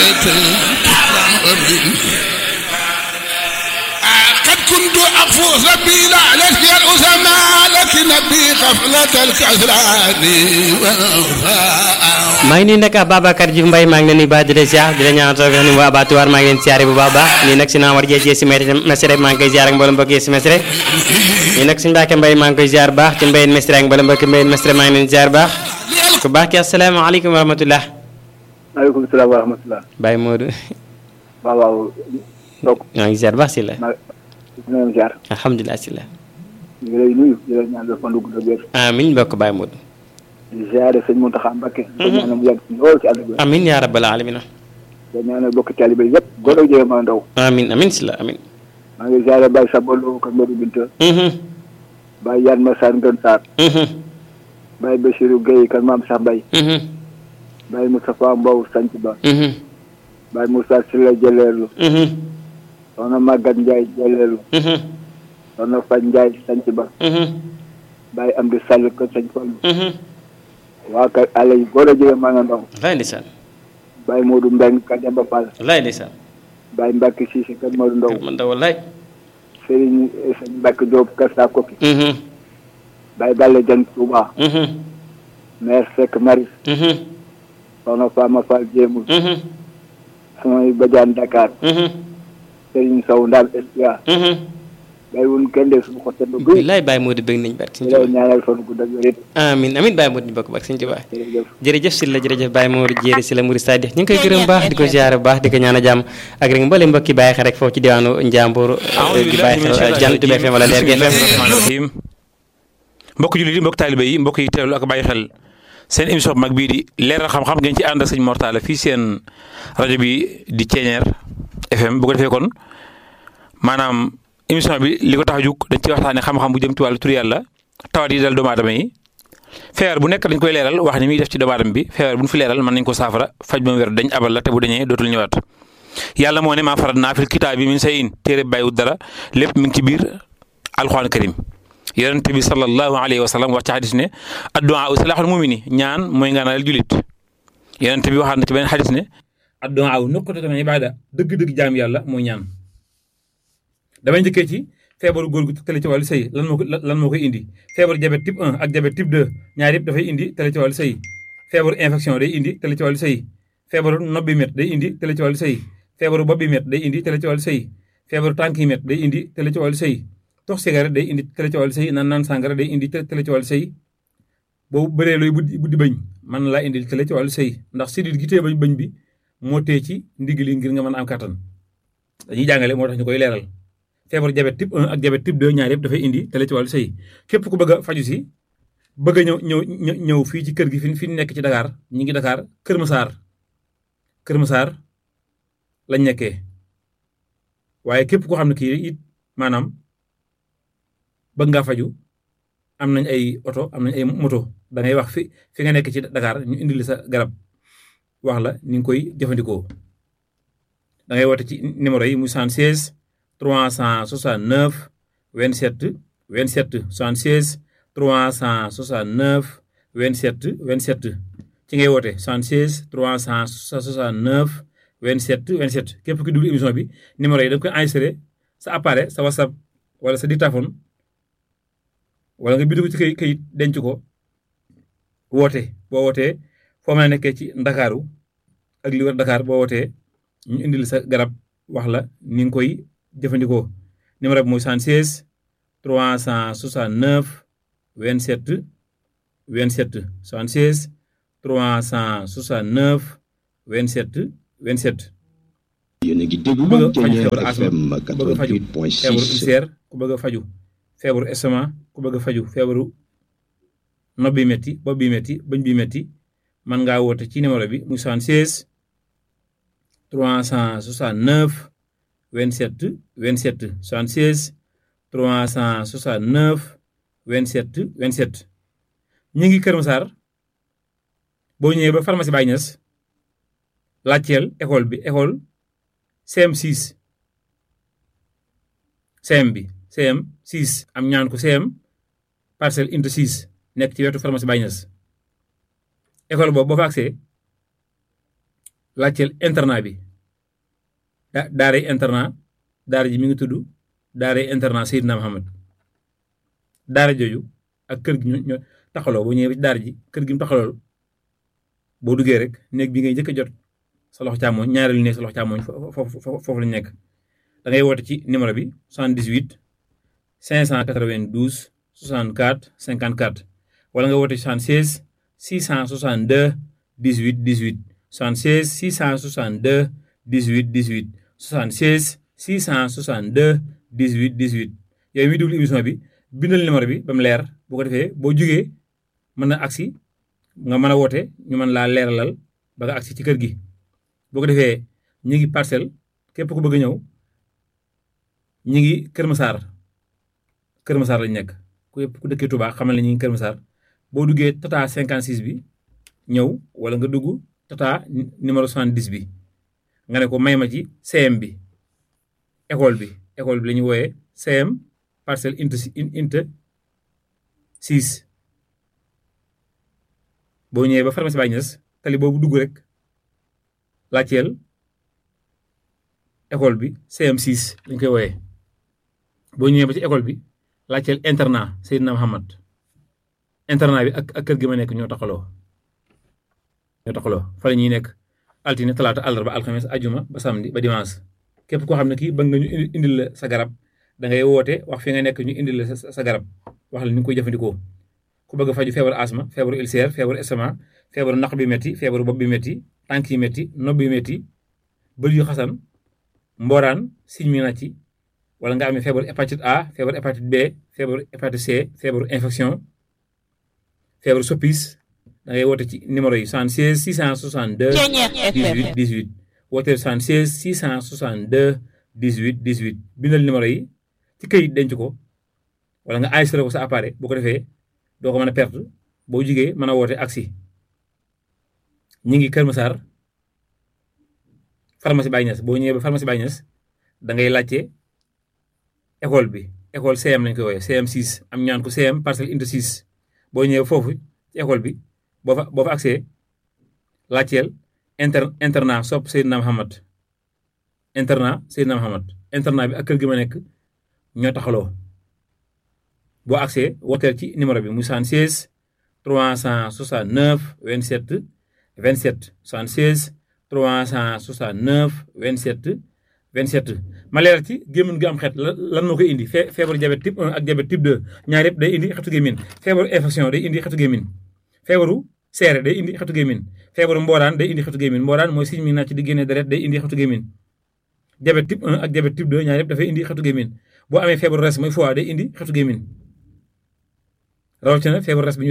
قد كنت أفوز بلا لك يا الأسماء لكن بي غفلة الكسران maa ngi nuyu nag Babacar Diouf Mbaye maa ngi leen di baax di la ziar di la ñaanal toog ni waa abattoir maa ngi leen siyaare bu baax baax nii nag si naa war jee si mesre maa ngi koy ziar ak mboolem mbokk yi si mesre nii nag suñu Mbàkke Mbaye maa ngi koy ziar baax ci mbayen mesre ak mboolem mbokk mbayen mesre maa ngi leen ziar baax ku baax ki asalaamaaleykum wa rahmatullah maaleykum salaam wa rahmatulah. Baye Modou waaw waaw. donc maa ngi ziar baax si la maa ngi leen ziar. alhamdulilah si la ñu ngi lay nuyu di la ñaanal fan gu gudd wér. amin bokk Baye Modou di ziare sëñ Mountakha Mbacké. di ñaanal mu yàgg si lool ci àll bi. amin yaa rabbal alamina di ñaanal bokk taalibe yëpp góor ak jigéen ma ndaw. amin amin si la amin maa ngi ziare Baye Sabolo Kër Modou Binta. Baye Yann Massane Ngën Sarr. Baye Bachirou Guèye Kër Maam Sax Mbaye. Baye Moustapha Mbow Sanc Ba. Baye Moussa Sylla Jëleelu. soxna Maguette Ndiaye Jëleelu. soxna Faj Ndiaye Sanc Ba. Baye Amdi Sall Kër Sañ Fallu. waa kay àll yi góor a jigéen maa nga ndaw lay ndeysaan Baye Modou Mbeng ka Demba Fall lay ndeysaan Baye Mbacke Cissé kër Modou Ndaw man da wallaay Serigne Sëñ Mbacke Diop kër Saa Koki Baye Galle Dieng Touba maire Seck Maris soxna Fama Fall Jéemul samay bajaan Dakar Serigne Sow Ndal Espia Baye wun kenn de suñu xotte ba guy billaay Baye Modou bëgg nañ barke di Sëñ la Tuubaa ñaanal fan gu dëgg wér amin amin Baye Modou ñu bokk barke Sëñ Tuubaa jërëjëf jërëjëf si la jërëjëf Baye Modou jéeri si la Mouride Sadikh ñu ngi koy gërëm baax di ko ziare bu baax di ko ñaan a jàmm ak rek mbooleem mbokki bàyyi xel rek foofu ci diwaanu Njàmbur di bàyyi xel Jant bi FM wala Leer gi FM rahim mbokk jullit yi mbokk taalibe yi mbokk yi teewlu ak bàyyi xel seen émission bu mag bii di leeral xam-xam ngeen ci ànd ak sëñ Mortala fii seen rajo bi di Ceeñeer FM bu ko defee kon maanaam émission bi li ko tax a jug dañ ci waxtaanee xam-xam bu jëm ci wàllu tur yàlla tawat yi dal doomu aadama yi feebar bu nekk dañ koy leeral wax ni muy def ci doomu aadama bi feebar bu ñu fi leeral mën nañ ko saafara faj ba mu wér dañ abal la te bu dañee dootul ñëwaat yàlla moo ne maa farat naa fil kitaab bi min say in téere bàyyiwut dara lépp mi ngi ci biir alxuraan karim yonente bi sallallahu alayhi wa sallam wax ci xadis ne addu'a u salaaxul mumini ñaan mooy ngaanal julit yonente bi waxaat na ci beneen xadis ne addu'a u nuqtatun min ibaada dëgg-dëgg jaam yàlla mooy ñaan damay njëkkee ci feebaru góor gu tële ci wàllu sëy lan moo ko lan moo koy indi feebaru diabète type 1 ak diabète type 2 ñaar yëpp dafay indi tële ci wàllu sëy feebaru infection day indi tële ci wàllu sëy feebaru nopp bi met day indi tële ci wàllu sëy feebaru bopp bi met day indi tële ci wàllu sëy feebaru tànk yi met day indi tële ci wàllu sëy tox cigarette day indi tële ci wàllu sëy naan naan sàngara day indi tële ci wàllu sëy boobu bëree looy buddi buddi bañ mën na laa indi tële ci wàllu sëy ndax sidit gi tee bañ bañ bi moo tee ci ndigg li ngir nga mën a am kattan dañuy jàngale moo tax ñu koy leeral feebaru diabète type 1 ak diabète type 2 ñaar yëpp dafay indi tële ci wàllu sëy képp ku bëgg a faju si bëgg a ñëw ñëw ñëw fii ci kër gi fi fi nekk ci Dakar ñi ngi Dakar Kër Masaar Kër Masaar lañ nekkee waaye képp koo xam ne kii it maanaam bëgg ngaa faju am nañ ay oto am nañ ay moto da ngay wax fi fi nga nekk ci Dakar ñu indil sa garab wax la ni nga koy jëfandikoo da ngay woote ci numéro yi muy 76 369 27 27 76 369 27 27 ci ngay woote 76 369 27 27 képp ki dugg émission bi numéro yi da nga koy enregistré sa appareil sa whatsapp wala sa dictaphone wala nga bind ko ci kayit kayit denc ko woote boo wootee foo mën a nekkee ci ndakaaru ak li wër Dakar boo wootee ñu indil sa garab wax la ni nga koy jëfandikoo numéro bi mooy 76 369 27 27 76 369 27 27. yéen a ngi ku déglu bëgg a faju Ceeñeer feebaru asma FM ku bëgg a faju feebaru 88.6 ulcère ku bëgg a faju feebaru estomac ku bëgg a faju feebaru nopp bi metti bopp bi metti bëñ bi metti mën ngaa woote ci numéro bi muy 76 369 27 27 76 369 27 27 ñi ngi Kër Massar boo ñëwee ba pharmacie Baye Niass laajteel école bi école CM6 CM bi CM6 am ñaan ko CM parcelle unité 6 nekk ci wetu pharmacie Baye Niass école boobu boo fa agsee laajteel internat bi da daaray internat daara ji mi ngi tudd daaray internat Seydina Muhammad daara jooju ak kër gi ñoo taxaloo boo ñëwee ci daara ji kër gi mu taxalool boo duggee rek néeg bi ngay njëkk a jot sa loxo càmmooñ ñaareelu néeg sa loxo càmmooñ foofu foofu lañ nekk da ngay woote ci numéro bi 78 592 64 54 wala nga woote 76 662 18 18 76 662 18 18 76 662 18 18 yow mi déglu émission bi bindal numéro bi ba mu leer bu ko defee boo jógee mën na agsi nga mën a woote ñu mën laa leeralal ba nga agsi ci kër gi boo ko defee ñi ngi parcelle képp ku bëgg a ñëw ñi ngi Kër Massar Kër Massar lañ nekk ku yëpp ku dëkkee Touba xamal ne ñi ngi Kër Massar boo duggee tata 56 bi ñëw wala nga dugg tata numéro 70 bi nga ne ko may ma ci CM bi école bi école bi la ñuy wooyee CM parcelle inte inte 6 boo ñëwee ba pharmacie Baye Niass tali boobu dugg rek laajteel école bi CM6 lañ koy wooyee boo ñëwee ba ci école bi laajteel internat Seydina Muhammad internat bi ak ak kër gi ma nekk ñoo taxaloo ñoo taxaloo fa la ñuy nekk altine talaata àllarba alxames ajuma ba samedi ba dimanche képp koo xam ne kii bëgg nga ñu indil la sa garab da ngay woote wax fi nga nekk ñu indil la sa garab wax la ni nga koy jëfandikoo ku bëgg a faju feebaru asma feebaru ulcère feebaru estomac feebaru naq bi métti feebaru bopp bi métti tànk yi métti nopp bi métti bël yu xasan mbooraan siñ mi nàcc wala nga amee feebaru hépatite A feebaru hépatite B feebaru hépatite C feebaru infection feebaru soppis da ngay woote ci numéro yi 76 662 18 18 wooteel 76 662 18 18 bindal numéro yi ci këyit denc ko wala nga enregistré ko sa appareil bu ko defee doo ko mën a perte boo jugee mën a woote aksi ñi ngi Kër Massar pharmacie Baye Niass boo ñëwee ba pharmacie Baye Niass da ngay laajte école bi école CM lañ koy wooyee CM 6 am ñaan ko CM parcelle unité 6 boo ñëwee foofu ci école bi boo fa boo fa accès laajteel inter internat sopp Seydina Muhammad internat Seydina Muhammad internat bi ak kër gi ma nekk ñoo taxaloo boo accès wooteel ci numéro bi muy 76 369 27 27 76 369 27 27 ma leeral ci gémmiñ gi am xeet lan moo koy indi fee feebaru diabète type 1 ak diabète type 2 ñaar yëpp day indi xetu gémmiñ feebaru infection day indi xetu gémmiñ feebaru seere day indi xetu gémmiñ feebaru mbooraan day indi xetu gémmiñ mbooraan mooy siñ mi nàcc di génne deret day indi xetu gémmiñ diabète type 1 ak diabète type 2 ñaar yëpp dafay indi xetu gémmiñ boo amee feebaru res mooy foie day indi xetu gémmiñ rawatina feebaru res bi